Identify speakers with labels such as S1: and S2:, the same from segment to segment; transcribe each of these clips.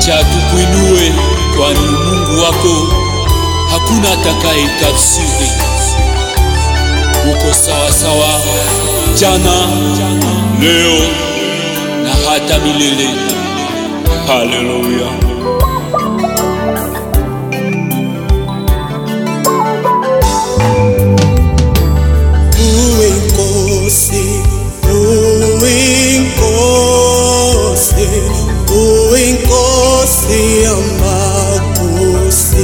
S1: acha tukuinue, kwani Mungu wako hakuna atakaye tafsiri. Uko sawa sawa jana, leo na hata milele. Haleluya.
S2: Uwinkosi, uwinkosi, uwinkosi amakosi.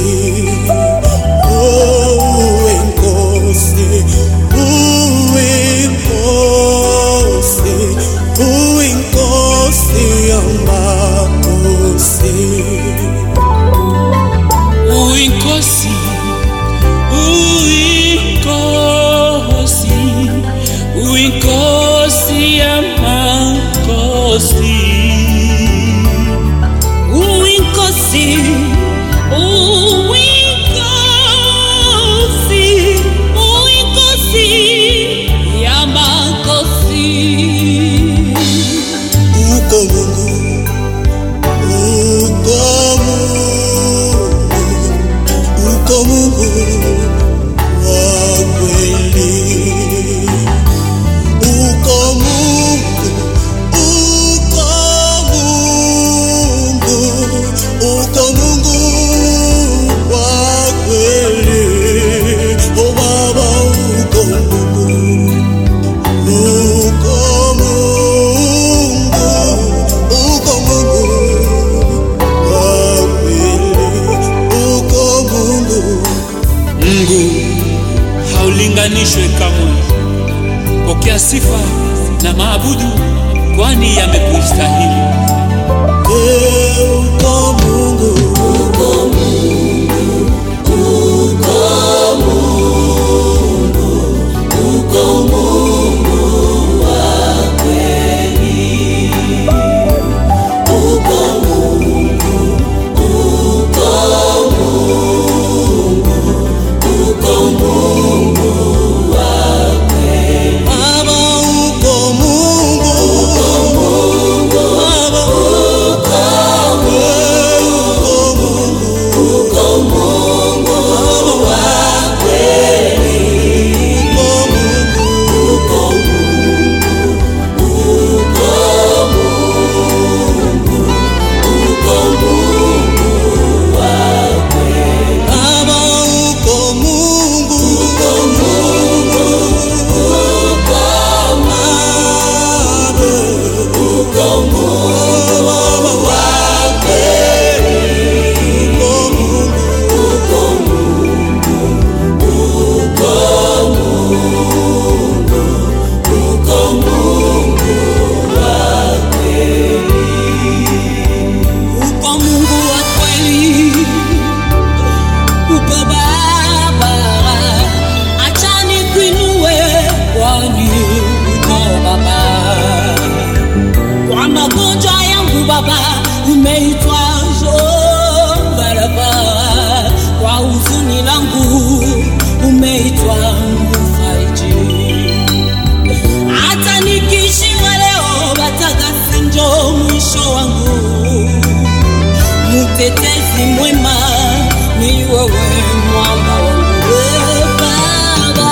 S2: Oh, uwinkosi, uwinkosi, uwinkosi amakosi.
S1: Uinkosi, uinkosi, uinkosi amakosi.
S3: Uwinkosi, uwinkosi, uwinkosi yamakosi.
S2: Uko Mungu, uko Mungu, uko Mungu wa kweli. Uko Mungu, uko Mungu, uko Mungu wa kweli. Oh Baba, uko Mungu. Uko Mungu, uko Mungu wa kweli, uko Mungu.
S1: Mungu haulinganishwe kamwe. Pokea sifa na maabudu, kwani yamekustahili.
S2: Eh, uko Mungu, Baba, uko Mungu, Baba, uko Mungu, uko Mungu wa kweli, uko Mungu. Baba uko Mungu, uko Mungu, uko Baba, uko Mungu Baba wa kweli, uko Mungu, uko Mungu, uko Mungu, uko Mungu wa kweli.
S3: Uko Mungu wa kweli, uko Baba, acha nikuinue, kwani uko Baba. Kwa magonjwa yangu Baba, umeitwa Jehova Rafa. Kwa huzuni langu umeitwa Mfariji. hata nikishiwa leo batagasi njo mwisho wangu mtetezi mwema ni wewe mwamba wangu we baba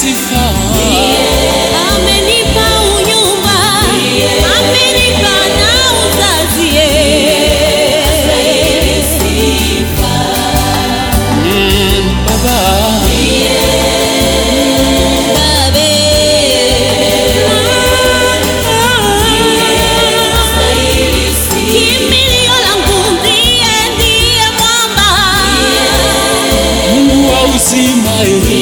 S1: sifa
S3: amenipa unyumba amenipa na uzazi
S1: mm, baba
S3: kimbilio langu ndiye ndiye mwamba
S1: Mungu wa uzima eh.